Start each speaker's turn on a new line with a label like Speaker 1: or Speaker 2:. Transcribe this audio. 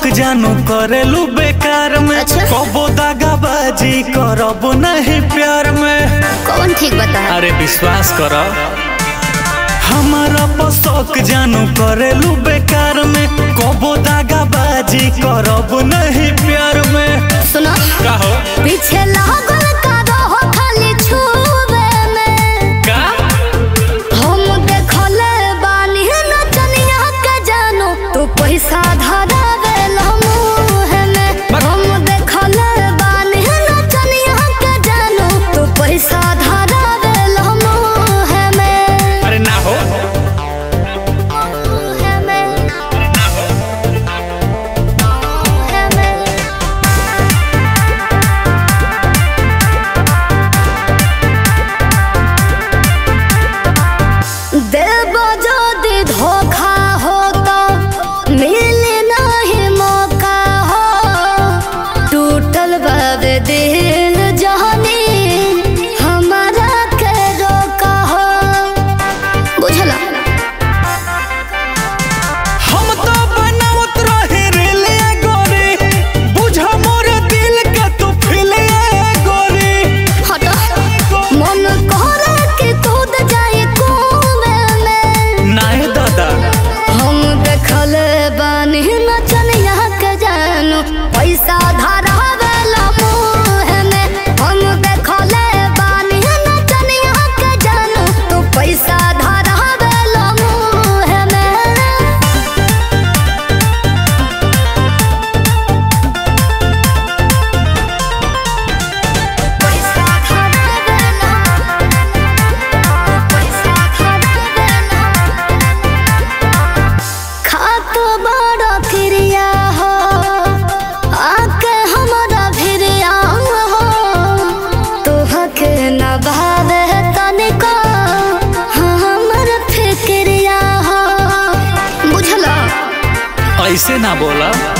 Speaker 1: शौक जानू करेलू बेकार में
Speaker 2: अच्छा।
Speaker 1: कबो दागाबाजी करब नहीं प्यार में
Speaker 2: कौन ठीक बता
Speaker 1: अरे विश्वास कर हमारा पर शौक जानू करेलू बेकार में कबो दागाबाजी करब नहीं प्यार में
Speaker 2: सुनो
Speaker 1: कहो
Speaker 2: पीछे लागल का रहो खाली छुबे में
Speaker 1: का
Speaker 2: हम देखले बानी नचनिया के जानो तू पैसा धरावे मुँह में हम देखले बानी नचनिया के जानो तू पैसा धरावे मुँह में
Speaker 1: अरे ना हो
Speaker 2: मुँह में मुँह में देव যদি धोखा हो तो मिले नहीं मौका हो टूटल बाबे दिल जहनी हमारा के रोका हो बुझला
Speaker 1: हम तो बनावत रहे रेले गोरी बुझा मोर दिल के तू फिले गोरी
Speaker 2: हटो मन करे कि कूद जाए कुएं में
Speaker 1: नाय दादा
Speaker 2: हम देखल बानी नचनिया के जानू पैसा धरावेला मुँह में हम देखल बानी नचनिया के जानू तू पैसा धरावेला मुँह में पैसा धरावेला पैसा धरावेला खात बड़ा क्रिया हो आके हमारा भिरिया हो तोहके न भावे तनिको हमर फिक्रिया हो बुझला
Speaker 1: ऐसे ना बोला